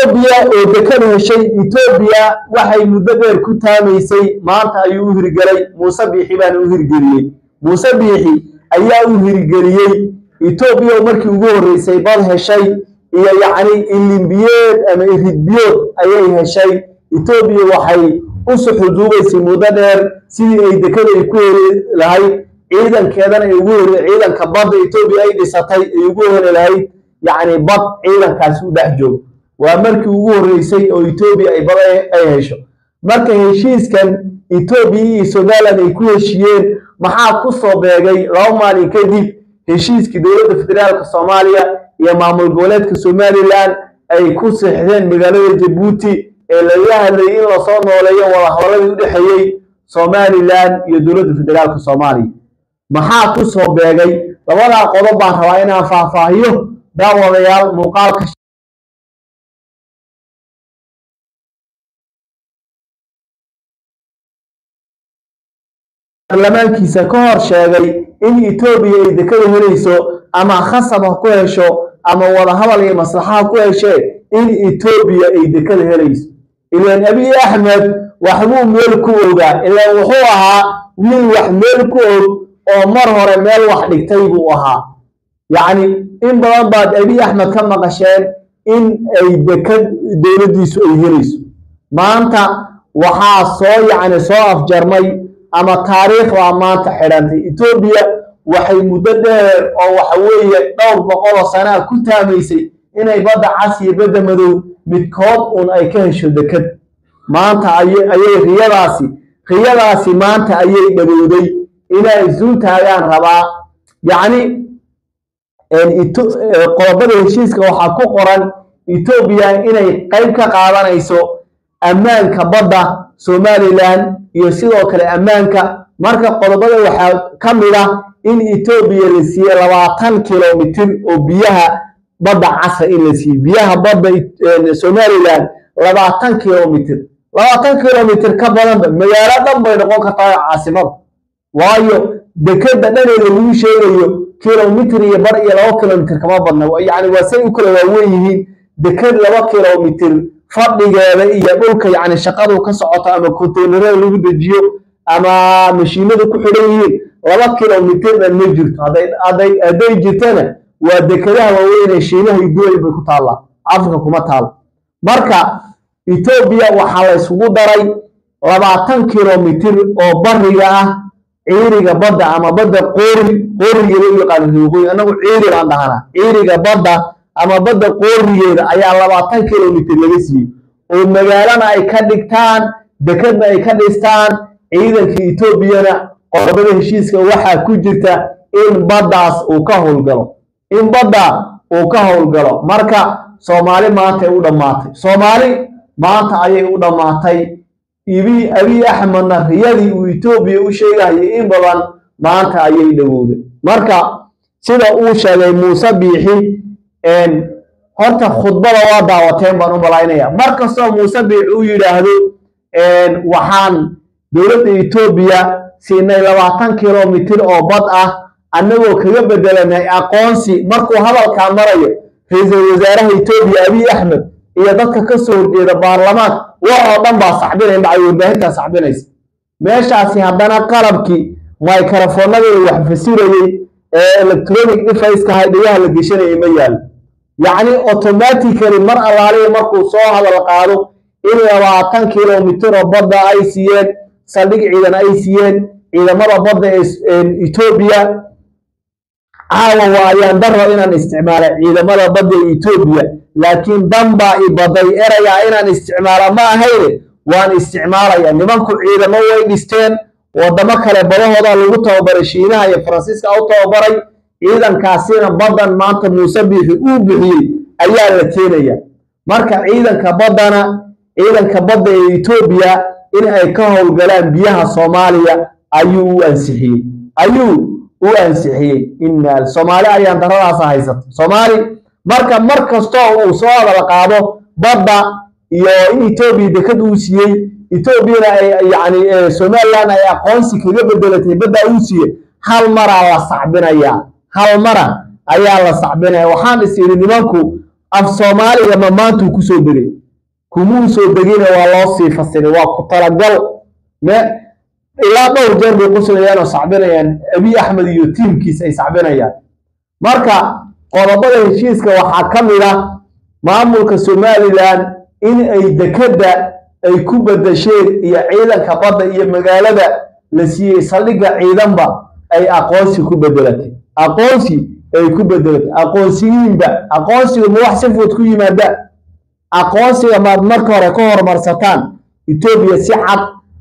etoobiya oo dekada heshay etoobiya waxay muddo dheer ku taamaysay maanta ayuu u hirgelay muuse biixi baana u hirgeliyey muuse biixi ayaa u hirgeliyey etoobiya oo markii ugu horreysay bad heshay iyo yacni ilimbiyeed ama iridbiyood ayay heshay etoobiya waxay u suxuduubaysay muddo dheer sidii ay dekada ay ku heli lahayd ciidankeedana ay ugu heli ciidanka badda etoobiya ay dhisatay ay ugu heli lahayd yacni bad ciidankaasi u dhex joogo waa markii ugu horreysay oo etoobiya ay bad ay hesho marka heshiiskan etoobiya iyo somaliland ay ku heshiiyeen maxaa ku soo beegay laba maalin kadib heshiiskii dowladda federaalka soomaaliya iyo maamul goboleedka somaliland ay ku seexdeen magaalada jabuuti ee laga hadlayay in lasoo nooleeyo wadahadaladii u dhexeeyey somaliland iyo dowladda federaalka soomaaliya maxaa ku soo beegay labadaa qodob baan rabaa inaan faahfaahiyo daawadayaal muuqaalka baarlamaankiisa ka hor sheegay in etoobiya ay dekada helayso ama khasab ha ku hesho ama wadahadal iyo maslaxa ha ku heshee in etoobiya ay dekada helayso ilaan abiy axmed waxbuu meel ku ogaa ilaan wuxuu ahaa wiil wax meel ku og oo mar hore meel wax dhigtay buu ahaa yacni in badan baad abiy axmed ka maqasheen in ay dekad dowladdiisu ay helayso maanta waxaa soo yacni soo afjarmay ama taariikhdaa maanta xidhantay etoobiya waxay muddo dheer oo waxa weeye dhowr boqoloo sanaa ku taamaysay inay badda cas iyo badda madow midkood un ay ka hesho dekad maanta ayay riyadaasi riyadaasi maanta ayay dhagowday inay isul taagaan rabaa yacni qodobada heshiiska waxaa ku qoran etoobiya inay qayb ka qaadanayso ammaanka badda somaliland iyo sidoo kale ammaanka marka qodobada waxaa ka mid ah in etoobiya la siiyey labaatan kilomitir oo biyaha badda casa in la siiyey biyaha badda somaliland labaatan kilomitir labaatan kilomitir ka badanba magaalo dhan bay noqon kartaa caasimada waayo dekeda dhaneeda lagu sheegayo kilomitir iyo bar iyo laba kilomitir kama badna yani waa say u kala waaweyn yihiin deked laba kilomitir fadhigeeda iyo dhulka yacni shaqadu ka socoto ama konteynerada lagu dejiyo ama mashiinadu ku xidhan yihiin laba kilomitirna ma jirto hadday jirtana waa dekedaha waaweyn ee shiinaha iyo duway bay ku taallaa afrika kuma taalo marka etoobiya waxaa la isugu daray labaatan kilomitir oo bariga ah ciiriga badda ama badda qoori qoorigeeda u yaqaano riwaqooyi annagu ciiri baan dhahanaa ciiriga badda ama badda qoorigeeda ayaa labaatan kilomitir laga siiyey oo magaalana ay ka dhigtaan dekedna ay ka dhistaan ciidanka etoobiyana qodobada heshiiska waxaa ku jirta in baddaas uu ka howlgalo in badda uu ka howlgalo marka soomaali maanta ay u dhammaatay soomaali maanta ayay u dhammaatay ibi abiy axmedna riyadii uu etoobiya u sheegahayay in badan maanta ayay dhowowday marka sida uu sheegay muuse biixi horta khudbada waa daawateen baan u malaynaya mar kastoo muuse biixi u yidhaahdo waxaan dowladda etoobiya siinay labaatan kilomitir oo bad ah annagoo kaga bedelanay aqoonsi markuu hadalkaa marayo ra-iisul wasaaraha etoobiya abiy axmed iyo dadka ka soo horjeeda baarlamaanka wax oo dhan baa saxbinay dhacay warbaahintaa saxbinaysa meeshaasi haddana qalabkii microfoonadii wax fasirayey ee electronic device-ka hay dhigaha la geshanayay ma yaalo yacni automatically mar allaaliya markuu soo hadal qaado in labaatan kilomitir oo badda ay siiyeen saldhig ciidan ay siiyeen ciidamada badda ee etoobiya caawa waa ayaan daro inaan isticmaala ciidamada badda ee etoobiya laakiin dan baa i baday erayaa inaan isticmaala ma ahayne waan isticmaalaya nimanku ciidamo way dhisteen wadamo kale badahooda lagu tababaray shiinaha iyo faransiiska u tababaray ciidankaasina baddan maanta muuse biixi uu bixiyey ayaa la keenaya marka ciidanka baddana ciidanka badda ee etoobiya in ay ka howlgalaan biyaha soomaaliya ayuu u ansixiyey ayuu u ansixiyey inaa soomaali ayaan daradaasa haysata soomaali marka mar kastoo uu soo hadal qaado badda iyo in etoobiya dekad uu siiyey etoobiyana ay yacni somaliland ay aqoonsi kaga bedelatay badda uu siiyey hal maraa la sacbinayaa hal mara ayaa la sacbinaya waxaan is idhi nimanku af soomaaliga ma maantuu kusoo degay kumuu soo degina waa loo sii fasiray waa ku talagal me ilaa dhowr jeer bay quslayaan oo sacbinayaan abiy axmed iyo tiimkiis ay sacbinayaan marka qodobada heshiiska waxaa ka mid ah maamulka somalilan in ay dekedda ay ku bedesheen iyo ciidanka badda iyo magaalada la siiyey saldhigga ciidanba ay aqoonsi ku bedelatay aqoonsi ay ku bedelatay aqoonsiyiinba aqoonsiga ma wax si fudud ku yimaada aqoonsiga maad marka hore ka hormarsataan etoobiya si cad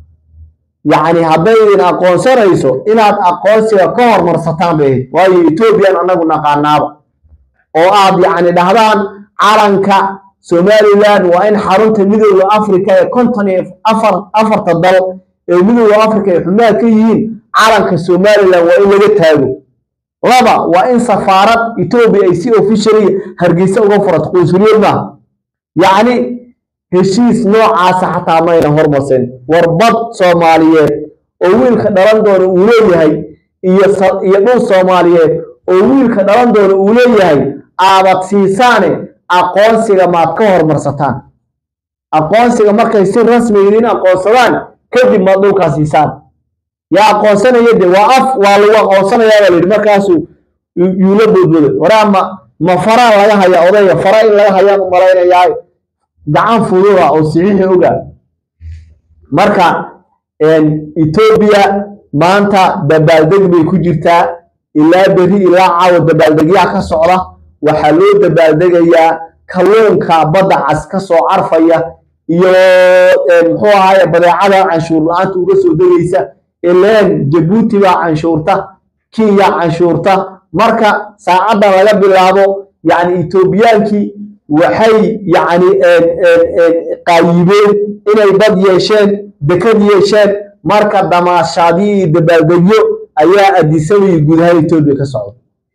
yacni hadday idin aqoonsanayso inaad aqoonsiga ka hormarsataan bay ahayd waayo etoobiyan annagu naqaanaaba oo aad yacni dhahdaan calanka somalilan waa in xarunta midooda africa ee konton iyo afar afarta dal ee midooda africa ay xumaha ka yihiin calanka somalilan waa in laga taago laba waa in safaarad etoobiya ay si officially hargeysa uga furato qunsuliyad maaha yacni heshiis noocaasa xataa mayna hormarsan warbad soomaaliyeed oo wiilka dhalan doona uu leeyahay iyo iyo dhul soomaaliyeed oo wiilka dhalan doona uu leeyahay aabad siisaane aqoonsiga maad ka hormarsataan aqoonsiga markay si rasmi idin aqoonsadaan kadib maad dhulkaa siisaan yaa aqoonsanaya de waa af waa lagu aqoonsanayaa baa layidhi markaasuu yuula boodbooday waraa ma ma faraa laga haya odayga fara in laga hayaan u malaynayaa gacan fududa oo saxiixi oga marka etoobiya maanta dabaaldeg bay ku jirtaa ilaa beri ilaa caawa dabaaldegyaa ka socda waxaa loo dabaaldegayaa kalluunka badda cas ka soo carfaya iyo muxuu ahaaye badeecada canshuur la-aanta uga soo degaysa ileen jabuuti baa canshuurta kenya canshuurta marka saacadda laga bilaabo yacni etoobiyaankii waxay yacni qaayibeen inay bad yeesheen dekad yeesheen marka damaashaadyo iyo dabaaldegyo ayaa adisabay gudaha etoobiya ka socda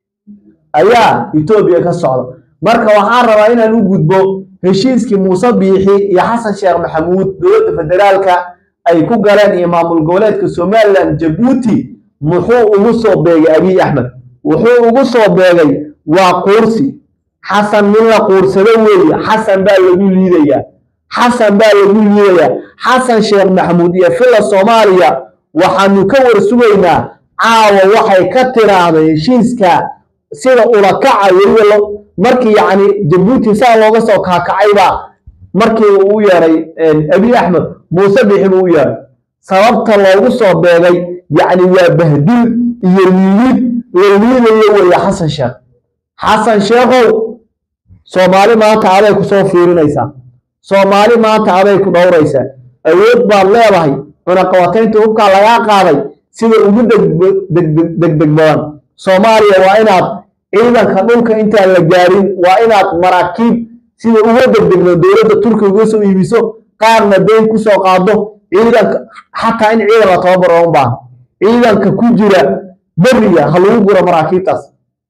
ayaa etoobiya ka socda marka waxaan rabaa inaan u gudbo heshiiskii muuse biixi iyo xasan sheekh maxamuud dowladda federaalka ay ku galeen iyo maamul goboleedka somalilan jabuuti muxuu ugu soo beegay abiy axmed wuxuu ugu soo beegay waa quursi xasan min la quursado weeye xasan baa lagu liidayaa xasan baa lagu liidayaa xasan sheekh maxamuud iyo filla soomaaliya waxaanu ka war sugaynaa caawa waxay ka tiraahday heshiiska sida ulakaca weliba markii yacni jabuuti saa looga soo kaakacaybaa markii uu u yeeray abiy axmed muuse bixi buu u yeeray sababta loogu soo beegay yacni waa bahdil iyo liilid la liidayo weeye xasan sheekh xasan sheekhow soomaali maanta aday ku soo fiirinaysaa soomaali maanta aday ku dhowraysaa awood baad leedahay cunaqabataynta hubkaa lagaa qaaday sida ugu degdeg badan soomaaliya waa inaad ciidanka dhulka intaan la gaarin waa inaad maraakiib sida uga degdegno dowladda turkiga uga soo iibiso qaarna dayn ku soo qaado ciidanka xataa in ciidan la tababaro uma baahan ciidanka ku jira beriga ha lagu guro maraakiibtaas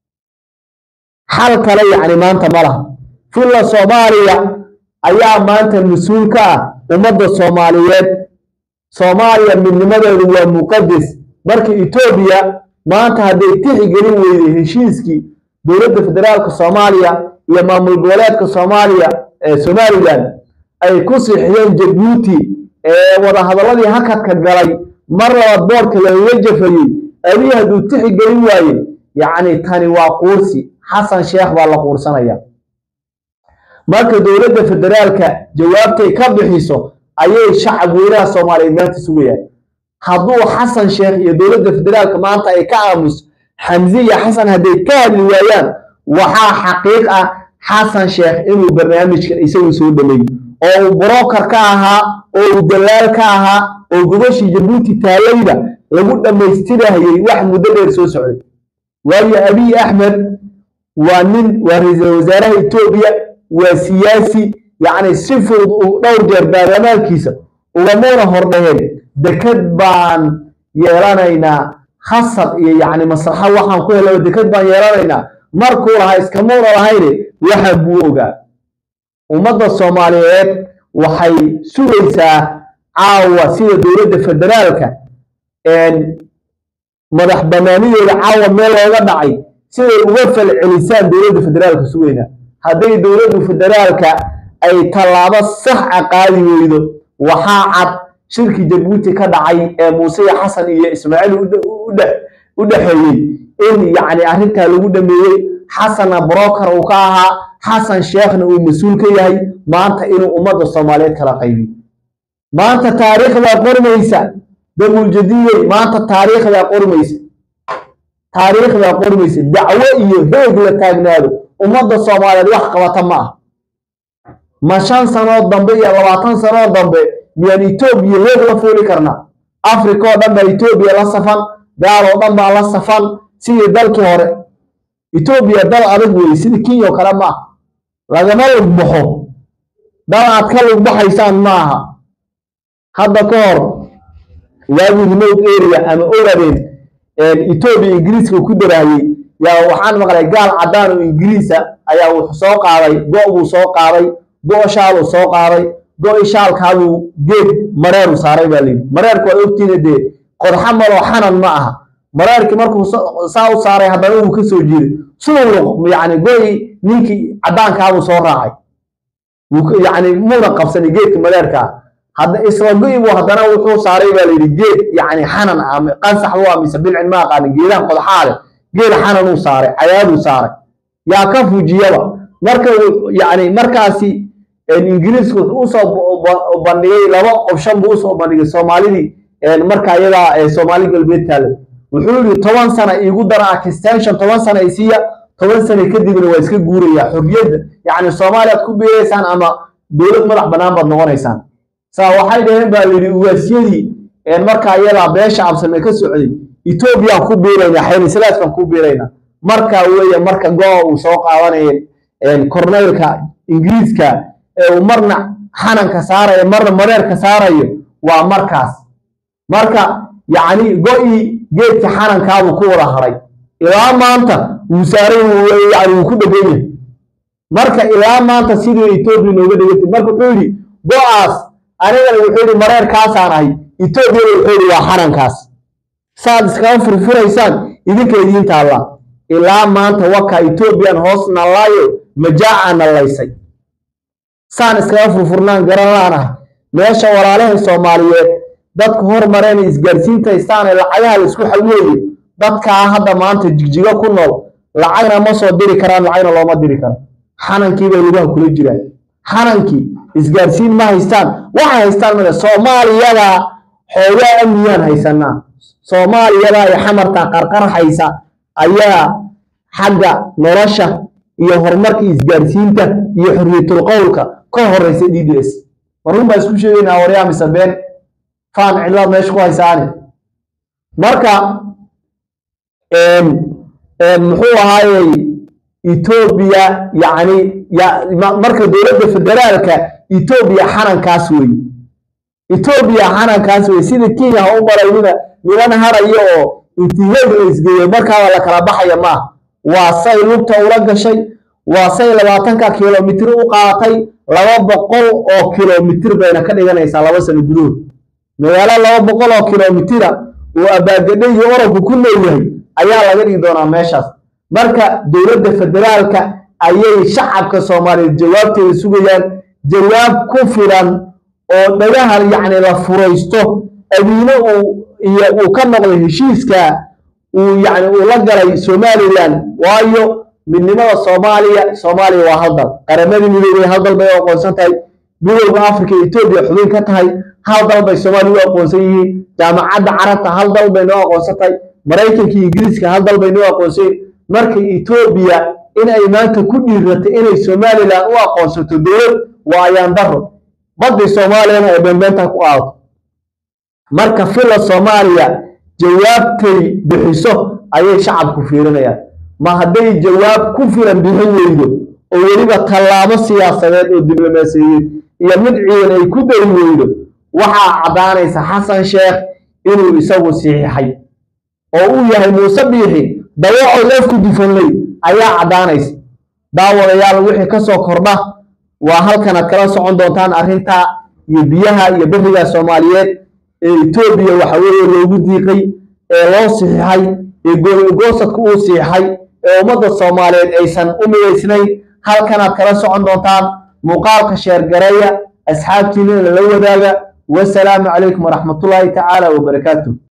xal kale yacni maanta ma laha filla soomaaliya ayaa maanta mas-uul ka ah ummadda soomaaliyeed soomaaliya midnimadeedu waa muqadas marka etoobiya maanta hadday tixgelin weyday heshiiskii dowladda federaalka soomaaliya iyo maamul goboleedka soomaaliya ee somalilan ay ku sixiyeen jabuuti ee wadahadaladii hakadka galay mar labaad boorka lagaga jafayey abiy hadduu tixgelin waaye yacni tani waa quursi xasan sheekh baa la quursanaya marka dowladda federaalka jawaabtay ka bixiso ayay shacab weynaha soomaaliyeed maanta sugayaan hadduu xasan sheekh iyo dowladda federaalka maanta ay ka aamuso xamse iyo xasan hadday ka hadli waayaan waxaa xaqiiq ah xasan sheekh inuu barnaamijkan isagu soo dhameeyo oo uu broker ka ahaa oo uu dalaal ka ahaa oo gobashii jabuuti taalayda lagu dhammaystirahayey wax muddo dheer soo socday waayo abiy axmed waa nin waa ra-iisul wasaaraha etoobiya waa siyaasi yacni si fudud uu dhowr jeer baarlamaankiisa ugamuuna hordhaheen deked baan yeelanaynaa khasab iyo yacni maslaxa waxaan ku helaba deked baan yeelanaynaa markuu lahaa iskamuuna lahayne waxaan buu ogaa ummadda soomaaliyeed waxay sugaysaa caawa sida dowladda federaalka madax banaanideeda caawa meel looga dhacay siday uga falcelisaan dowladda federaalka sugaynaa hadday dowladdu federaalka ay tallaabo sax a qaadi weydo waxaa cad shirki jabuuti ka dhacay ee muuse iyo xasan iyo ismaaciil u dhexeeyey in yacni arrintaa lagu dhameeyey xasanna broker uu ka ahaa xasan sheekhna uu mas-uul ka yahay maanta inuu ummadda soomaaliyeed kala qaybiyo maanta taariikhdaa qormaysa damuljadiyey maanta taariikhdaa qormaysa taariikhdaa qormaysa dacwo iyo heeg la taagnaado ummadda soomaaliyeed wax qabata ma ah ma shan sanood dambe iyo labaatan sanood dambe miyaan etoobiya heeg la fuuli karnaa africa oo dhan baa etoobiya la safan gaal oo dhan baa la safan sidii dalkii hore etoobiya dal adag weeye sidii kenya oo kale ma ah lagama lugbaxo dal aad ka lugbaxaysaan ma aha hadda ka hor waagii remote area ama oradeen etoobiya ingiriiska ku daraayey yaa waxaan maqlay gaal caddaan oo ingiriisa ayaa wuxuu soo qaaday go' buu soo qaaday go' shaaluu soo qaaday go' shaalkaabuu geed mareeru saaray baa layidhi mareerku waa ogtiina dee qodxa maloo xanan ma aha mareerkii markuu saa u saaray haddana wuu ka soo jiiday siduu yacni go'i ninkii caddaankaabuu soo raacay yacni muuna qabsanin geedka mareerkaa hadda isla go'i buu haddana wuxuu saaray baa layidhi geed yacni xanan ah qansax buu ah mise bilcin ma aqaanin geedaha qodxaa leh geed xananuu saaray cayaaduu saaray yaa ka fujiyaba marka yacni markaasi ingiriisku wuxuu usoo bandhigay laba option buu usoo bandhigay soomaalidii marka iyadaa soomaali galbeed taale wuxuu yidhi toban sana iigu dara extension toban sana isiiya toban sana kadibna waa iska guuraya xorriyadda yacni soomaaliyaad ku biiraysaan ama dowlad madax bannaan baad noqonaysaan saa waxay dhaheen baa layidhi uwaasyadii markaa iyadaa beesha absame ka socday etoobiyaan ku biiraynaa xaynislaaskaan ku biiraynaa marka weeye marka go-a uu soo qaadanaya korneylka ingiriiska ee uu marna xananka saarayo marna mareerka saarayo waa markaas marka yacni go-ii geedka xanankaabuu ku wada haray ilaa maanta wuu saaray yani wuu ku dhegan yahay marka ilaa maanta sidii etoobiya nooga dhegantay marka wuxuu yidhi go-aas anigana wuxuu yidhi mareerkaasaan ahay etoobiyana wuxuu yidhi waa xanankaas saad iskaga furfuraysaan idinka idiin taallaa ilaa maanta waka etoobiyan hoos nallaayo majaaca nallaysay saan iskaga furfurnaan garan laanahay meesha walaalahay soomaaliyeed dadku hormareen isgaarsiintaystaane lacagaha la isku xaweeyo dadkaa hadda maanta jigjigo ku nool lacagna ma soo diri karaan lacagna looma diri karo xanankii bay lugaha kula jiraan xanankii isgaarsiin ma haystaan waxay haystaan male soomaaliyada xoogaa amniyaan haysanaa soomaaliyada ay xamartaa qarqarxaysa ayaa xagga nolosha iyo horumarka isgaarsiinta iyo xorriyatul qowlka ka horeysa d d s marun baa isku sheegaynaa waryaa mise been faan cidlaad meesha ku haysaani marka muxuu ahaayey etoobiya yacni marka dowladda federaalka etoobiya xanankaas wey etoobiya xanankaas wey sida kenya ha u malaynina niman harayo oo intiheed la isgeeyo markaaba la kala baxaya maaha waa say lugta ula gashay waa say labaatanka kilomitir u qaadatay laba boqol oo kilomitir bayna ka dhiganaysaa laba sano gudahood magaalo laba boqol oo kilomitira uu abaagadho iyo oranku ku leeyahay ayaa laga dhigi doonaa meeshaas marka dowladda federaalka ayay shacabka soomaaliyeed jawaabteeda sugayaan jawaab ku filan oo dhagaha yacni la furaysto abiine uu iyo uu ka noqday heshiiska uu yacni uu la galay somaliland waayo midnimada soomaaliya soomaaliya waa hal dal qaramadii midoobay hal dal bay u aqoonsan tahay midowda africa etoobiya xubin ka tahay hal dal bay soomaaliya u aqoonsan yihiin jaamacadda carabta hal dal bay noo aqoonsan tahay maraykanka iyo ingiriiska hal dal bay noo aqoonsan yihiin marka etoobiya in ay maanta ku dhiiratay inay somaliland u aqoonsato dowlad waa ayaan daro badii soomaaliyana ay beenbeenta ku qaadato marka fila soomaaliya jawaabtay bixiso ayay shacabku fiirinayaan ma hadday jawaab ku filan bixin weydo oo weliba tallaabo siyaasadeed oo diblomaasiyadeed iyo mid ciidan ay ku dari weydo waxaa caddaanaysa xasan sheekh inuu isagu saxiixay oo uu yahay muuse biixi dawacoo leefku dufanley ayaa caddaanaysa daawadayaal wixii ka soo kordha waa halkanaad kala socon doontaan arrinta iyo biyaha iyo beriga soomaaliyeed ee etoobiya waxa weeye loogu diiqay ee loo siixay ee goosodka uu siixay ee ummadda soomaaliyeed aysan u midaysnayn halkanaad kala socon doontaan muuqaalka sheergareeya asxaabtiina la wadaaga wasalaamu calaykum waraxmatullaahi tacaala wabarakaatu